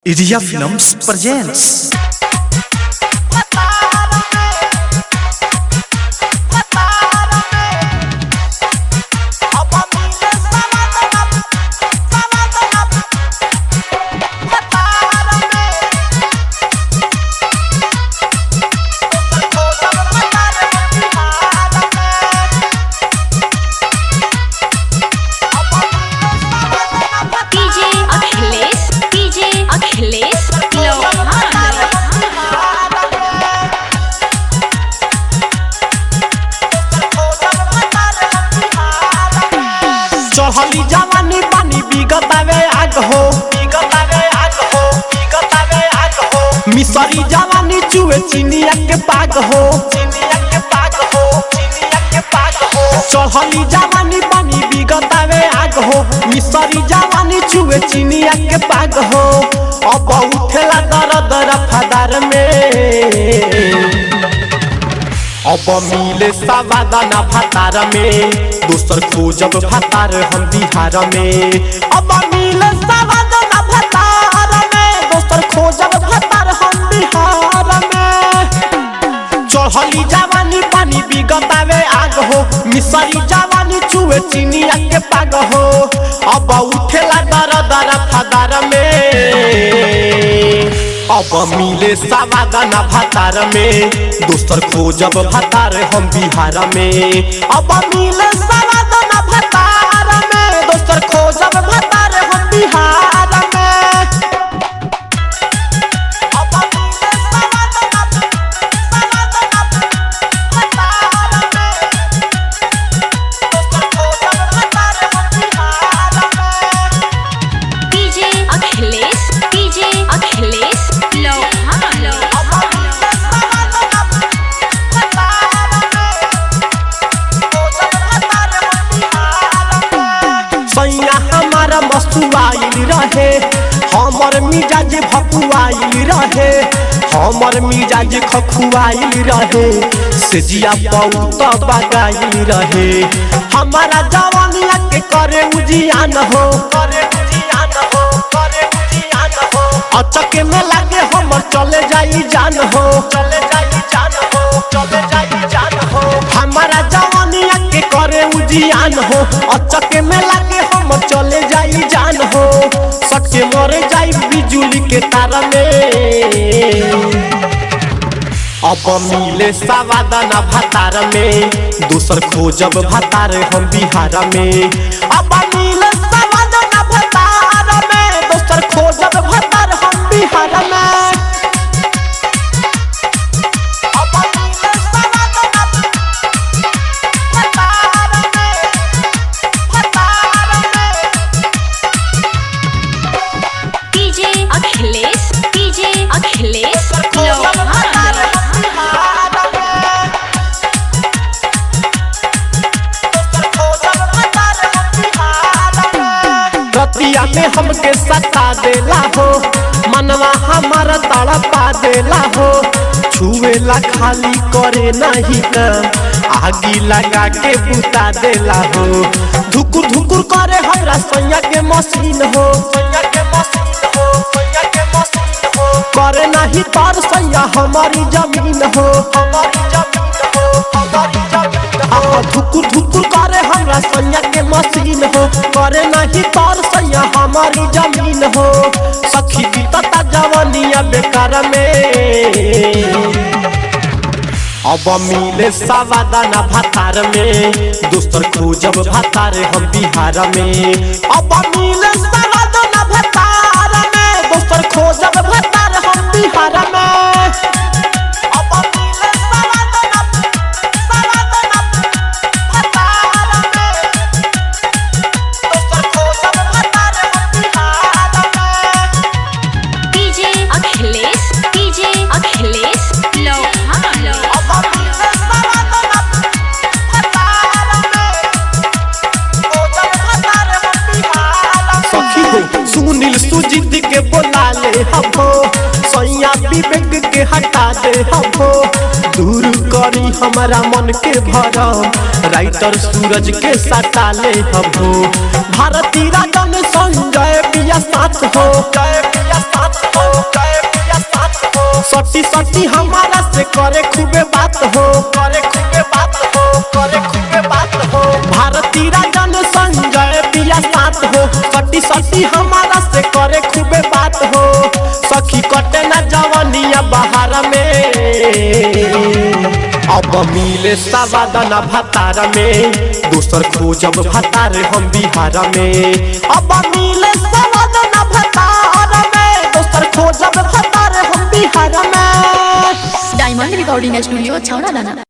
Iria Films presents DJ Akhilesh DJ Akhilesh Lohar चढ़ली जवानी पानी बिगतावे आग हो बिगतावे आग हो बिगतावे आग हो मिसरी जवानी चुए चिनिया के पाग हो चिनिया के पाग हो चिनिया के पाग हो चढ़ली जवानी पानी बिगतावे आग हो मिसरी जवानी चुए चिनिया के पाग हो अब उठेला दर दर फदार में अब मिले सवादाना भतार में दोसर खोजब भतार हम बिहार में अब मिले सवादाना भतार में दोसर खोजब भतार हम बिहार में चढ़ली जवानी पानी बिगतावे आग हो मिसरी जवानी चुए चिनिया के पाग हो अब उठेला दर दर फदार में अब मिले सवादाना भतार में दोसर खोजब भतार हम बिहार में अब मिले सवादाना भतार में दोसर खोजब भतार हम बिहार में अब मिले सवादाना सवादाना भतार में दोसर खोजब भतार हम बिहार में डीजे अखिलेश डीजे अखिलेश लोहार सैया हमारा मस्तुआइल रहे हमर मिजाज भकुआइल रहे हमर मिजाज खखुआइल रहे सेजिया बहुत बगाइल रहे हमारा जवानिया के करे उजियान हो करे उजियान हो करे उजियान हो अचके में लागे हमर चले जाई जान हो चले जाई जान हो चले जाई जान हो हमारा जवानिया के करे उजियान हो अचके में लागे हम चले जाई जान हो सके मर जाई बिजुली के तार में अब मिले सवादाना भतार में दोसर खोजब भतार हम बिहार में अब मिले सवादाना भतार में दोसर खोजब भतार हम बिहार में अब मिले सवादाना भतार में भतार में डीजे अखिलेश डीजे अखिलेश लोहार रतिया में हमके सता देला हो मनवा हमारा तड़पा देला हो छुएला खाली करे नहीं काम आगी लगा के बुता देला हो धुकुर धुकुर करे हमरा सैया के मशीन हो सैया के मशीन हो सैया के मशीन हो करे नहीं तार सैया हमारी जमीन हो हमारी जमीन हो हमारी जमीन हो धुकुर धुकुर करे हमरा सैया के मशीन हो करे नहीं तार सैया हमारी जमीन हो सखी बीतता जवानिया बेकार में अब मिले सवादाना भतार में दोसर खोजब भतार हम बिहार में अब मिले सवादाना भतार में दोसर खोजब भतार हम बिहार में अब मिले सवादाना सवादाना भतार में दोसर खोजब भतार हम बिहार में डीजे अखिलेश डीजे अखिलेश लोहार सखी हो सुनील सुजीत के बोला ले हमो सैया विवेक के हटा दे हमो दूर करी हमारा मन के भरम राइटर सूरज के सटा ले हमो भारती राजन संजय पिया साथ हो जय पिया साथ हो जय पिया साथ हो सटी सटी हमारा से करे खूबे बात हो करे खूबे बात हो करे खूबे बात हो भारती राजन संजय पिया साथ हो सटी सटी हमारा से करे खूबे बात हो सखी कटे ना जवानिया बाहर में अब मिले सवादना भतार में दोसर खोजब भतार हम बिहार में अब मिले सवादना भतार में दोसर खोजब भतार हम बिहार में डायमंड रिकॉर्डिंग स्टूडियो छावड़ा दाना